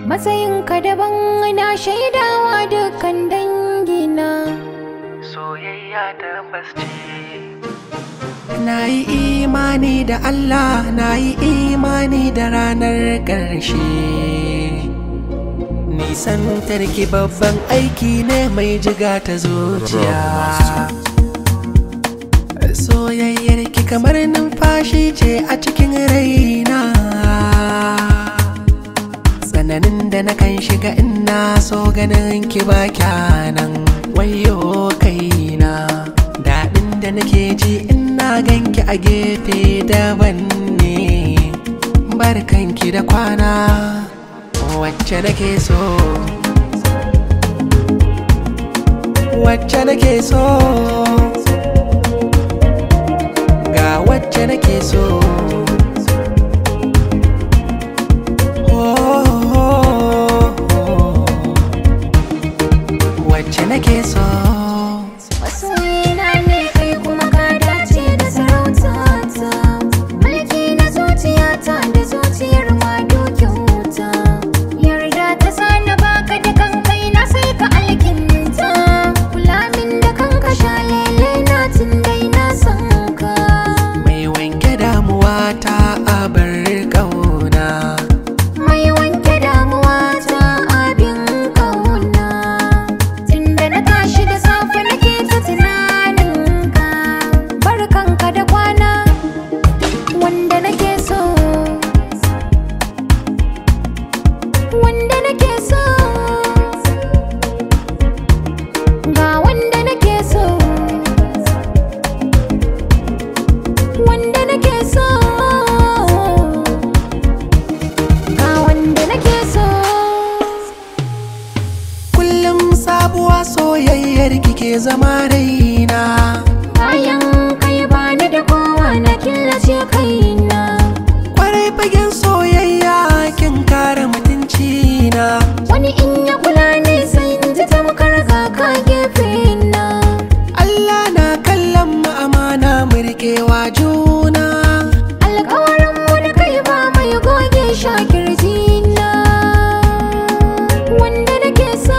Matsayinka daban na shaidawa dukkan dangina soyayya tabbas ce na yi imani da Allah na yi imani da ranar ƙarshe nisan tarki babban aiki ne mai jiga ta zuciya soyayyar ki kamar numfashi ce a cikin raina tsananin da na kan shiga ina so ganin ki ba kyanan wayo kaina daɗin da nake ji ina ganki a gefe daban ne barkanki da kwana wacce nake so wacce nake so ga wacce nake so wacce nake so Masoyina ne kai kuma ka dace da sarautata Mulki na zuciyata da zuciyar ma dokin wuta Yarda ta sani baka da kankai na sai ka alkinta Kula min da kanka shalele na tun dai na san ka mai wanke damuwa ta abar ƙauna Mai wanke damuwa ta abin kauna Tunda na tashi da safe nake ta tunaninka Barkanka da kwana wanda nake so Wanda nake so Ga wanda nake so Wanda nake so Ga wanda nake so kullum sabuwa soyayyar kike zama raina Bayan kai bani da kowa na killace kaina kwarai fagen soyayya kin kare mutunci na Wani in ya kula ne sai in ji tamkar ga ka gefe na Allah na kallon mu amana mu riƙewa juna Alkawarin mu da kai ba mai goge shakirji na Wanda nake so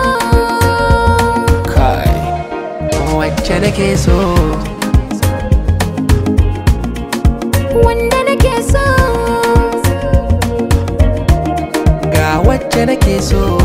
kai wacce nake so Wanda nake so ga wacce nake so